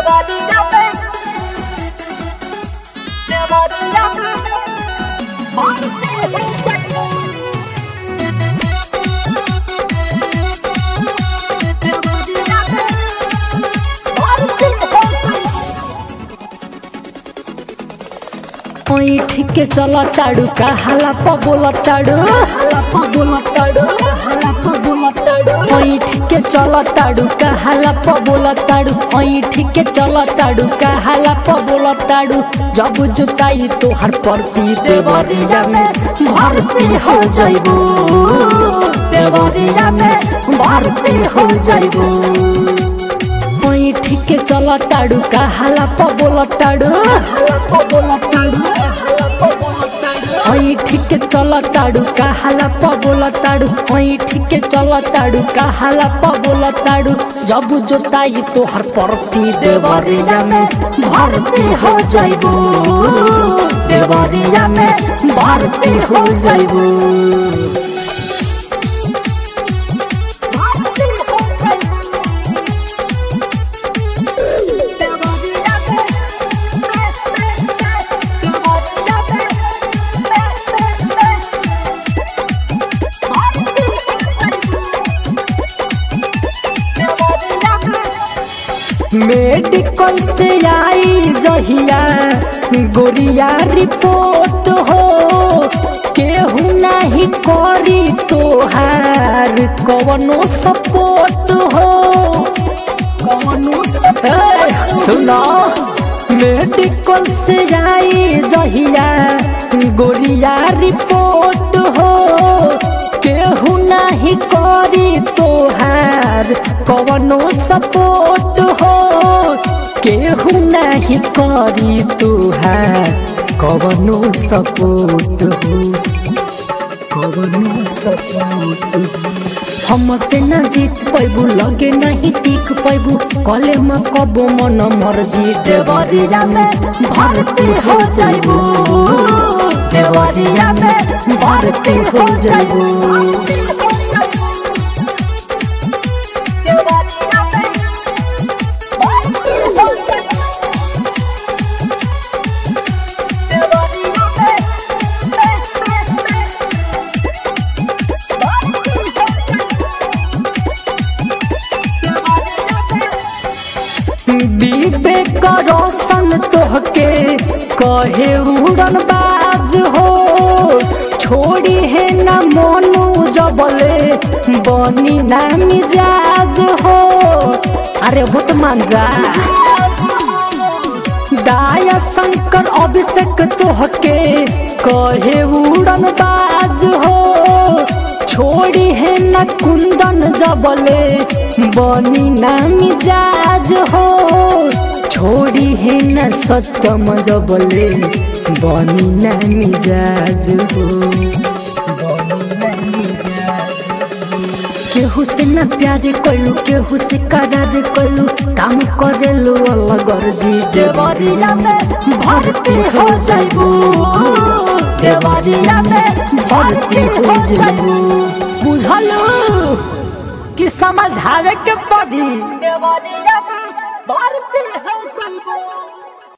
देवरिया में देवरिया में भर्ती हो गइबू देवरिया में भर्ती हो गइबू ऐठ के चल ताड़ू का हाला प बोल ताड़ू हाला प बोल ताड़ू हाला प बोल ताड़ू ऐठ के चल ताड़ू का हाला प बोल ताड़ू ऐठ के चल ताड़ू का हाला प बोल ताड़ू जब जुताई तोहर परती देवरिया में भर्ती हो जाइबू देवरिया में भर्ती हो जाइबू ऐठ के चल ताड़ू का हाला प बोल ताड़ू हाला प बोल ताड़ू ऐठ के चल ताड़ू का हाला प बोल ताड़ू ऐठ के चल ताड़ू का हाला प बोल ताड़ू जब जोताई तोहर परती देवरिया में भर्ती हो जाइबू देवरिया में भर्ती हो जाइबू भर्ती हो गइबू देवरिया में देवरिया में भर्ती हो गइबू देवरिया में मेडिकल से आई जहिया गोरिया रिपोर्ट हो केहू नहीं करी तोहार कवनो सपोर्ट हो कवनो सपोर्ट सुनो मेडिकल से आई जहिया गोरिया रिपोर्ट हो केहू नहीं करी तोहार कवनो सपोर्ट हो केहू नहीं करी तोहार कवनो सपोर्ट हो कवनो सपोर्ट हो हमसे न जीत पैबू लगे नहीं टिक पैबू कले में कबो मन मर्जी देवरिया में भर्ती हो जाइबू देवरिया में भर्ती हो जाइबू विवेक रोशन तोहके कहे उड़न बाज हो छोड़ी है न मोनू जबले बनी ना मिजाज हो अरे बहुत मान जा दाया शंकर अभिषेक तोहके कहे उड़न बाज हो छोड़ी है न कुंदन जबले बनी ना मिजाज हो छोड़ी है न सत्यम जबले बनी ना मिजाज हो बनी ना मिजाज केहू से न प्यार कइलू केहू से करार कइलू काम करेलू अलग अर्जी देवरिया में भर्ती हो जाइबू देवरिया में भर्ती हो जाइबू बुझलू कि समझावे के पड़ी देवरिया में भर्ती हो गइबू